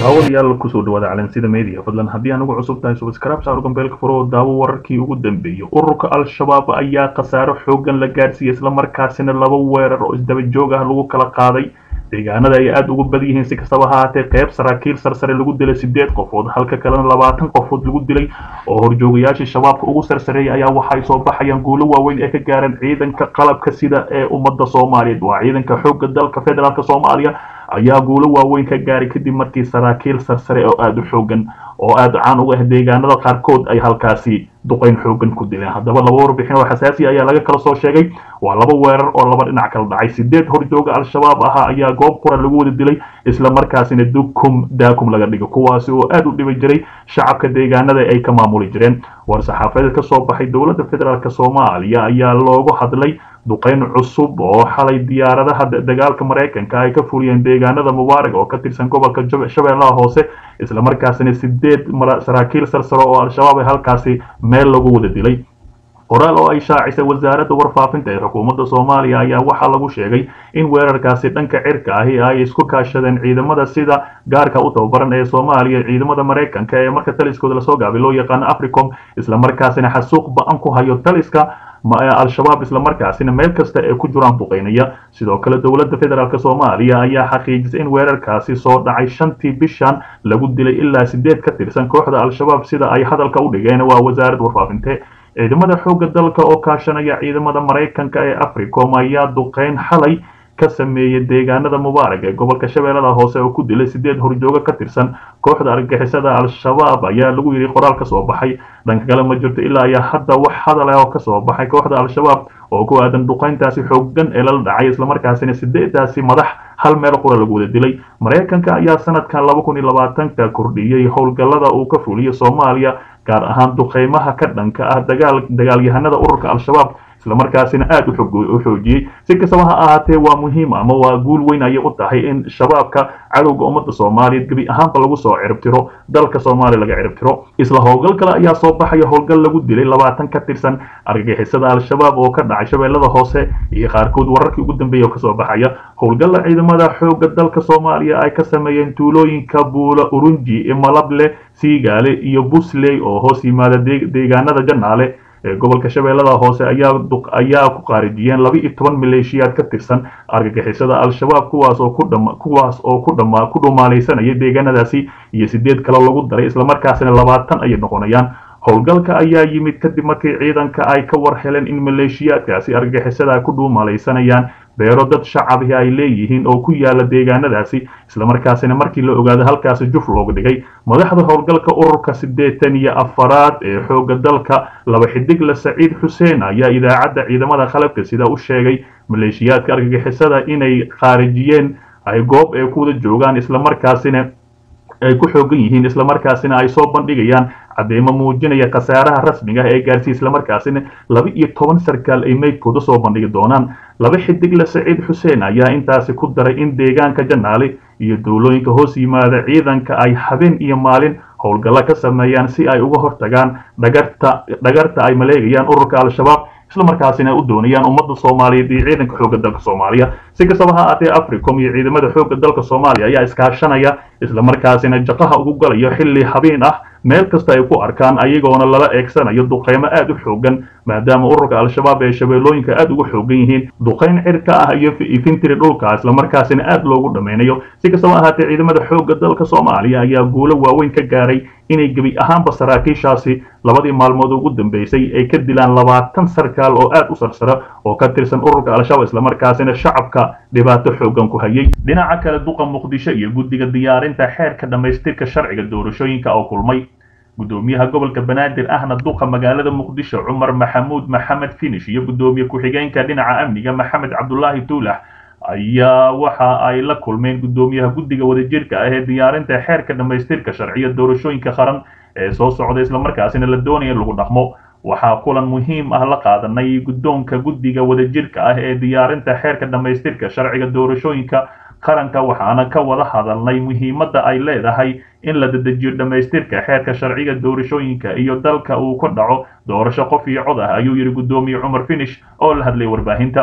daawadayaal kusoo dhawaada calansida media fadlan haddii aan ugu cusub tahay subscribe saar gambeelka furo oo daawo wararkii ugu dambeeyay ururka al-shabaab ayaa khasaaro xoogan la gaarsiiyey islamarkaasina laba weerar oo isdaba joog ah lagu kala qaaday deegaanada ay aada ugu bad yihiin si kastaba ha haatee qeyb saraakiil sarsare lagu dilay sideed qofood halka kalena labaatan qofood lagu dilay oo horjoogayaashii shabaabka ugu sarsareeyay ayaa waxay soo baxayaan guulo waaweyn ee ka gaareen ciidanka qalabka sida ee ummadda soomaaliyeed waa ciidanka xoogga dalka federaalk soomaaliya ayaa guulo waaweyn ka gaaray kadib markii saraakiil sarsare oo aada u xoogan oo aada caan uga ah deegaanada qaarkood ay halkaasi duqeyn xoogan ku dileen haddaba laba warbixin oo xasaasiya ayaa laga kala soo sheegay waa laba weerar oo laba dhinac kala dhacay sideed horjooga al-shabaab ahaa ayaa goob qura lagu wada dilay isla markaasina dukum daakum laga dhigay kuwaasi oo aada u dhibi jiray shacabka deegaanada ay ka maamuli jireen war saxaafadeed ka soo baxay dowladda federaalk soomaaliya ayaa loogu hadlay duqeyn cusub oo xalay diyaaradaha dagaalka maraykanka ay ka fuliyeen deegaanada mubaarag oo ka tirsan gobolka shabeellaha hoose islamarkaasina sideed saraakiil sarsaro oo al-shabaab ay halkaasi meel lagu wada dilay qoraal oo ay shaacisay wasaaradda warfaafinta ee xukuumadda soomaaliya ayaa waxaa lagu sheegay in weerarkaasi dhanka cirka ahi ay isku kaashadeen ciidamada sida gaarka u tababaran ee soomaaliya ciidamada maraykanka ee marka taliskooda lasoo gaabay loo yaqaano africom islamarkaasina xasuuq ba-an ku hayo taliska al-shabaab islamarkaasina meel kasta ee ku jiraan duqeynaya sidoo kale dowladda federaalk soomaaliya ayaa xaqiijisay in weerarkaasi soo dhacay shantii bishan lagu dilay ilaa sideed ka tirsan kooxda al-shabaab sida ay hadalka u dhigeen waa wasaaradda warfaafinte ciidamada xoogga dalka oo kaashanaya ciidamada maraykanka ee africom ayaa duqeyn xalay ka sameeyey deegaanada mubaarag ee gobolka shabeellada hoose oo ku dilay sideed horjoogo ka tirsan kooxda argagixisada al-shabaab ayaa lagu yidhi qoraal ka soo baxay dhanka kale ma jirto ilaa ayaa hadda wax hadal ah oo ka soo baxay kooxda al-shabaab oo ku aadan duqeyntaasi xoogan ee lala dhacay islamarkaasina sideedaasi madax hal meel qura lagu wada dilay maraykanka ayaa sanadkan laba kun iyo labaatanka kordhiyey howlgallada uu ka fuliyo soomaaliya gaar ahaan duqeymaha ka dhanka ah dagaal dagaalyahanada ururka al-shabaab islamarkaasina aada u xoojiyey si kastaba ha ahaatee waa muhiim ama waa guul weyn ayay u tahay in shabaabka cadowga ummadda soomaaliyeed gebi ahaanba lagu soo ciribtiro dalka soomaaliya laga ciribtiro isla howlgal kale ayaa soo baxaya howlgal lagu dilay labaatan ka tirsan argagixisada al-shabaab oo ka dhacay shabeellada hoose iyo qaarkood wararkii ugu dambeeya oo kasoo baxaya howlgalla ciidamada xoogga dalka soomaaliya ay ka sameeyeen tuulooyinka buula urunji malable siigaale iyo busley oo hoos yimaada deegaanada janaale ee gobolka shabeellada hoose ayaa ku qaarijiyeen laba iyo toban maleeshiyaad ka tirsan argagixisada al-shabaab kuwaas oo kuwaas oo ku dhumaalaysanaya deegaanadaasi iyo sideed kale lagu daray islamarkaasina labaatan ayay noqonayaan howlgalka ayaa yimid kadib markii ciidanka ay ka war heleen in maleeshiyaadkaasi argagixisada ku dhuumalaysanayaan beero dad shacabihi ay leeyihiin oo ku yaala deegaanadaasi islamarkaasina markii la ogaado halkaasi juf looga dhigay madaxda howlgalka ururka siddeetan iyo afaraad ee xoogga dalka laba xidigle saciid xuseen ayaa idaacadda ciidamada qalabka sida u sheegay maleeshiyaadka argagixisada inay khaarijiyeen ay goob ay ku wada joogaan islamarkaasina ay ku xoogan yihiin islamarkaasina ay soo bandhigayaan cadeymo muujinaya khasaaraha rasmiga ah ee gaarsiiya islamarkaasina laba iyo toban sarkaal ay meydkooda soo bandhigi doonaan laba xidigle saciid xuseen ayaa intaasi ku daray in deegaanka janaale iyo dowlooyinka hoos yimaada ciidanka ay habeen iyo maalin howlgallo ka sameeyaan si ay uga hortagaan dhagarta dhagarta ay maleegayaan ururka al-shabaab islamarkaasina u doonayaan ummadda soomaaliyeed iyo ciidanka xoogga dalka soomaaliya si kastaba ha aatee africom iyo ciidamada xoogga dalka soomaaliya ayaa iskaashanaya islamarkaasina jaqaha ugu galayo xilli habeen ah meel kasta ay ku arkaan ayagoona lala eegsanayo duqeymo aada u xoogan maadaama ururka al-shabaab ee shabeellooyinka aada uga xoogan yihiin duqeyn cirka ah iyo ifintiri dhulka islamarkaasina aada loogu dhameynayo si kastaba ahaatee ciidamada xoogga dalka soomaaliya ayaa guulo waaweyn ka gaaray inay gebi ahaanba saraakiishaasi labadii maalmood ugu dambeysay ay ka dilaan labaatan sarkaal oo aada u sarsara oo ka tirsan ururka al-shabaab islamarkaasina shacabka dhibaato xoogan ku hayay dhinaca kale duqa muqdisho iyo guddiga diyaarinta xeerka dhammaystirka sharciga doorashooyinka oo kulmay gudoomiyaha gobolka banaadir ahna duqa magaalada muqdisho cumar maxamuud maxamed finish iyo gudoomiye ku-xigeenka dhinaca amniga maxamed cabdulaahi tuulax ayaa waxa ay la kulmeen gudoomiyaha guddiga wadajirka ah ee diyaarinta xeerka dhammaystirka sharciya doorashooyinka qaran ee soo socda islamarkaasina la doonaya in lagu dhaqmo waxaa kulan muhiim ah la qaadanay guddoonka guddiga wadajirka ah ee diyaarinta xeerka dhammaystirka sharciga doorashooyinka qaranka waxaana ka wada hadalnay muhiimadda ay leedahay in la dedejiyo dhammaystirka xeerka sharciga doorashooyinka iyo dalka uu ka dhaco doorasho qof iyo cod ah ayuu yidhi guddoomiye cumar finish oo la hadlay warbaahinta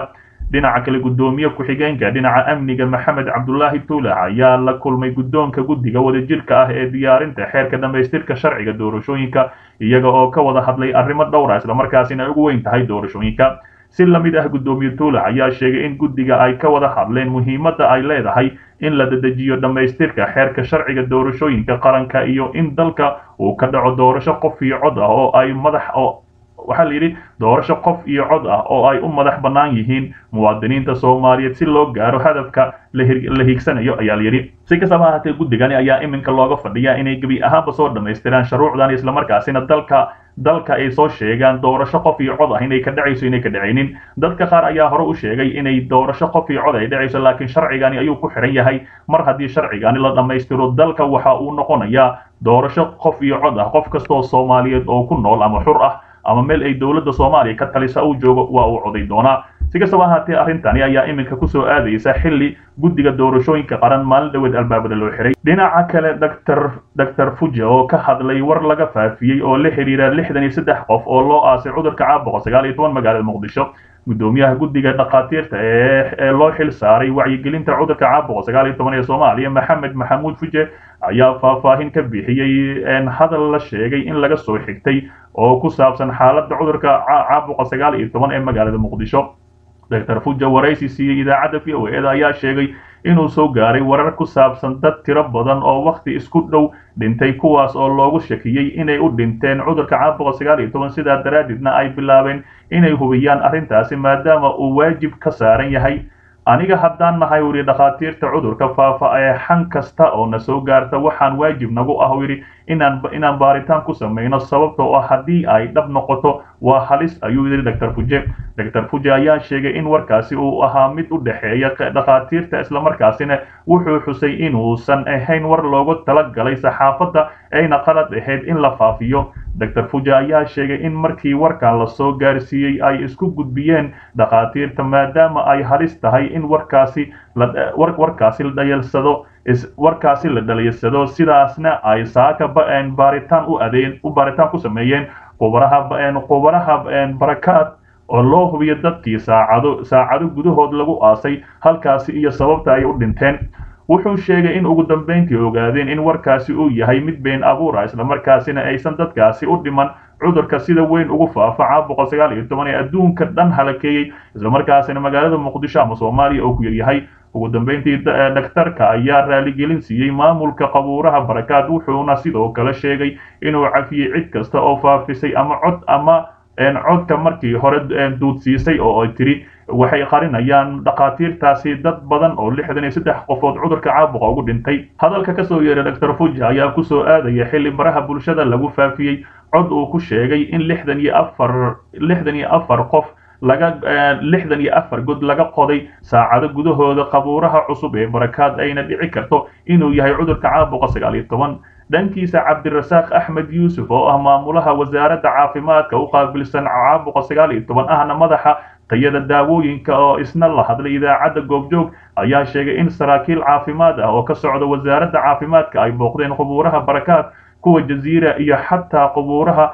dhinaca kale guddoomiye ku-xigeenka dhinaca amniga maxamed cabdulaahi tuulax ayaa la kulmay guddoonka guddiga wadajirka ah ee diyaarinta xeerka dhammaystirka sharciga doorashooyinka iyaga oo ka wada hadlay arrimo dhowra islamarkaasina ay ugu weyn tahay doorashooyinka si la mid ah guddoomiye tuulax ayaa sheegay in guddiga ay ka wada hadleen muhiimadda ay leedahay in la dedejiyo dhammaystirka xeerka sharciga doorashooyinka qaranka iyo in dalka uu ka dhaco doorasho qof iyo cod ah oo ay madax oo waxaa la yidhi doorasho qof iyo cod ah oo ay u madax bannaan yihiin muwaadiniinta soomaaliyeed si loo gaaro hadafka la hiigsanayo ayaa la yidhi si kastaba ahaatee guddigani ayaa iminka looga fadhiyaa inay gebi ahaanba soo dhammaystiraan shuruucdan islamarkaasina dalka dalka ay soo sheegaan doorasho qof iyo cod ah inay ka dhacayso inay ka dhacaynin dadka qaar ayaa hore u sheegay inay doorasho qof iyo cod ay dhacayso laakiin sharcigani ayuu ku xiran yahay mar haddii sharcigani la dhammaystiro dalka waxa uu noqonayaa doorasho qof iyo cod ah qof kastoo soomaaliyeed oo ku nool ama xur ah ama meel ay dowladda soomaaliya ka talisa uu joogo waa uu coday doonaa si kastaba ahaatee arrintani ayaa iminka kusoo aadaysa xilli guddiga doorashooyinka qaran maalin dhaweed albaabada loo xiray dhinaca kale dr dr fuja oo ka hadlay war laga faafiyey oo la xidhiira lixdan iyo saddex qof oo loo aasay cudurka caabuqa sagaal iyo toban magaalada muqdisho guddoomiyaha guddiga dhakhaatiirta ee loo xil saaray wacyigelinta cudurka caabuqa sagaal iyo toban ee soomaaliya maxamed maxamuud fuje ayaa faahfaahin ka bixiyey hadal la sheegay in laga soo xigtay oo ku saabsan xaaladda cudurka caabuqa sagaal iyo toban ee magaalada muqdisho dr fuja waraysi siiyey idaacadda v o eda ayaa sheegay inuu soo gaaray warar ku saabsan dad tiro badan oo wakhti isku dhow dhintay kuwaas oo loogu shakiyey inay u dhinteen cudurka caabuqa sagaal iyo toban sidaa daraaddeedna ay bilaabeen inay hubiyaan arrintaasi maadaama uu waajib ka saaran yahay aniga haddaan nahay u yidhi dhakhaatiirta cudurka faafa ee xan kasta oo na soo gaarta waxaan waajib nagu ah u yidhi inaan inaan baaritaan ku samayno sababtoo ah haddii ay dhab noqoto waa halis ayuu yidhi dr fuje dr fuje ayaa sheegay in warkaasi uu ahaa mid u dhexeeya dhakhaatiirta islamarkaasina wuxuu xusay inuusan ahayn war loogu talagalay saxaafadda ayna qalad ahayd in la faafiyo dr fuje ayaa sheegay in markii warkan lasoo gaarsiiyey ay isku gudbiyeen dhakhaatiirta maadaama ay halis tahay in warkaasi warkaasi la dhayalsado warkaasi la dhaliysado sidaasna ay saaka baaritaan u adeen u baaritaan ku sameeyeen qubaraha qubaraha barakaad oo loo hubiyo dadkii saacado saacado gudahood lagu aasay halkaasi iyo sababta ay u dhinteen wuxuu sheegay in ugu dambayntii ogaadeen in warkaasi uu yahay mid been abuura islamarkaasina aysan dadkaasi u dhiman cudurka sida weyn ugu faafa caabuqa sagaal iyo toban ee adduunka dhan halakeeyey islamarkaasina magaalada muqdisho ama soomaaliya oo ku yaryahay ugu dambayntii dhaktarka ayaa raaligelin siiyey maamulka qabuuraha barakaad wuxuuna sidoo kale sheegay inuu cafiyey cid kasta oo faafisay ama cod ama codka markii hore duudsiisay oo ay tiri waxay qarinayaan dhakhaatiirtaasi dad badan oo lixdan iyo saddex qofood cudurka caabuqa ugu dhintay hadalka kasoo yeeray dr fuja ayaa kusoo aadaya xilli baraha bulshada lagu faafiyey cod uu ku sheegay in lixdan iyo afar lixdan iyo afar qof laga lixdan iyo afar god laga qoday saacado gudahooda qabuuraha cusub ee barakaad ayna dhici karto inuu yahay cudurka caabuqa sagaal iyo toban dhankiisa cabdirasaaq axmed yuusuf oo ah maamulaha wasaaradda caafimaadka u qaabilsan caabuqa sagaal iyo toban ahna madaxa tayada daawooyinka oo isna la hadlay idaacadda goobjoog ayaa sheegay in saraakiil caafimaad ah oo ka socda wasaaradda caafimaadka ay booqdeen qubuuraha barakaad kuwa jaziira iyo xataa qubuuraha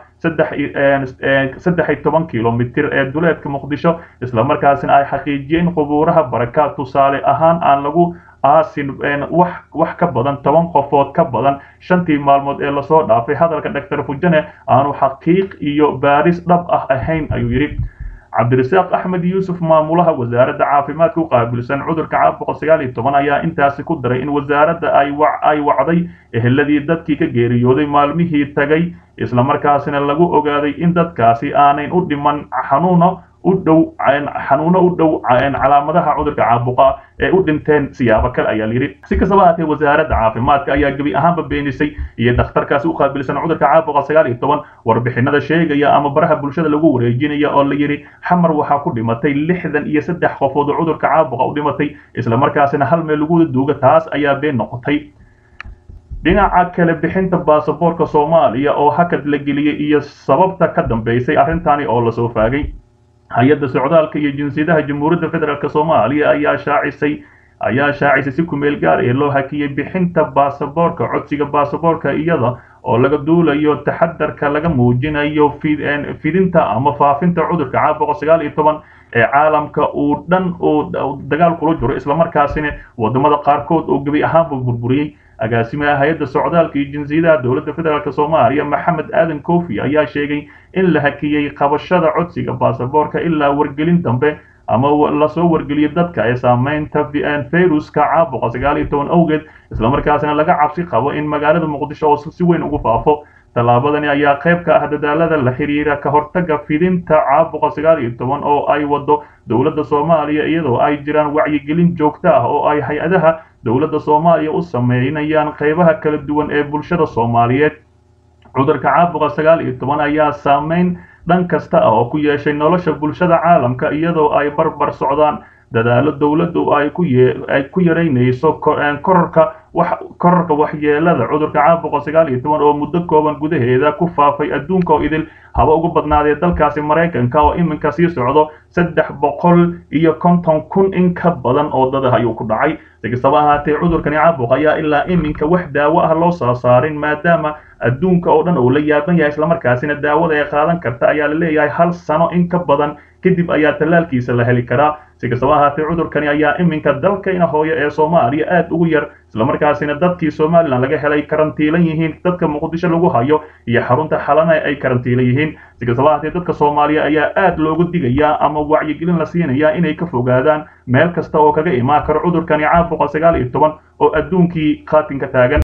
saddex iyo toban kilomitir ee duleedka muqdisho islamarkaasina ay xaqiijiyeen qubuuraha barakaad tusaale ahaan aan lagu aasin wax wax ka badan toban qofood ka badan shantii maalmood ee lasoo dhaafay hadalka dr fujane aanu xaqiiq iyo baaris dhab ah ahayn ayuu yidhi cabdirasaaq axmed yuusuf maamulaha wasaaradda caafimaadka u qaabilsan cudurka caabuqa sagaal iyo toban ayaa intaasi ku daray in wasaaradda ay ay wacday eheladii dadkii ka geeriyooday maalmihii tagay islamarkaasina lagu ogaaday in dadkaasi aanayn u dhiman xanuuno u dhow xanuuno u dhow calaamadaha cudurka caabuqa ee u dhinteen siyaabo kale ayaa layidhi si kastaba haatee wasaaradda caafimaadka ayaa gebi ahaanba beenisay iyo dhakhtarkaasi u qaabilsan cudurka caabuqa sagaal iyo toban warbixinada sheegaya ama baraha bulshada lagu wareejinaya oo la yidhi xamar waxaa ku dhimatay lixdan iyo saddex qofood oo cudurka caabuqa u dhimatay islamarkaasina hal meel lagu duuga taas ayaa been noqotay dhinaca kale bixinta baasaboorka soomaaliya oo hakad la geliyey iyo sababta ka dambeysay arrintani oo lasoo faagay hay-adda socdaalka iyo jinsiyadaha jamhuuriyadda federaalk soomaaliya ayaa shaacisay ayaa shaacisay si kumeel gaar ee loo hakiyey bixinta baasaboorka codsiga baasaboorka iyada oo laga duulayo taxadarka laga muujinayo fidinta ama faafinta cudurka caabuqa sagaal iyo toban ee caalamka uu dhan uu dagaal kula jiro islamarkaasina wadamada qaarkood oo gebi ahaanba burburiyey agaasimaha hay-adda socdaalka iyo jinsiyadaha dowladda federaalk soomaaliya maxamed aadan kofi ayaa sheegay in la hakiyey qabashada codsiga baasaboorka ilaa wargelin dambe ama lasoo wargeliyo dadka ee saameynta fayruska caabuqa sagaal iyo toban awgeed islamarkaasina laga cabsi qabo in magaalada muqdisho oo si weyn ugu faafo tallaabadani ayaa qayb ka ah dadaalada la xiriira ka hortaga fidinta caabuqa sagaal iyo toban oo ay wado dowladda soomaaliya iyadoo ay jiraan wacyigelin joogto ah oo ay hay-adaha dowladda soomaaliya u sameynayaan qaybaha kala duwan ee bulshada soomaaliyeed cudurka caabuqa sagaal iyo toban ayaa saameyn dhan kasta ah oo ku yeeshay nolosha bulshada caalamka iyadoo ay barbar socdaan dadaalo dowladdu ay ku ay ku yaraynayso kororka wax kororka waxyeelada cudurka caabuqa sagaal iyo toban oo muddo kooban gudaheeda ku faafay adduunka oo idil haba ugu badnaadee dalkaasi maraykanka oo iminka sii socdo saddex boqol iyo konton kun in ka badan oo dada ayuu ku dhacay si kastaba ahaatee cudurkani caabuq ayaa ilaa iminka wax daawo ah loo soo saarin maadaama adduunka oo dhan uu la yaaban yahay islamarkaasina daawada ay qaadan karta ayaa la leeyahay hal sano in ka badan kadib ayaa tallaalkiisa la heli karaa si kastaba ahaatee cudurkani ayaa iminka dalkayna hooyo ee soomaaliya aad ugu yar islamarkaasina dadkii somalilan laga helay karantiilan yihiin dadka muqdisho lagu hayo iyo xarunta xalana ay karantiilan yihiin si kastaba ahaatee dadka soomaaliya ayaa aad loogu digayaa ama wacyigelin la siinayaa inay ka fogaadaan meel kasta oo kaga imaan karo cudurkani caabuqa sagaal iyo toban oo adduunkii qaatinka taagan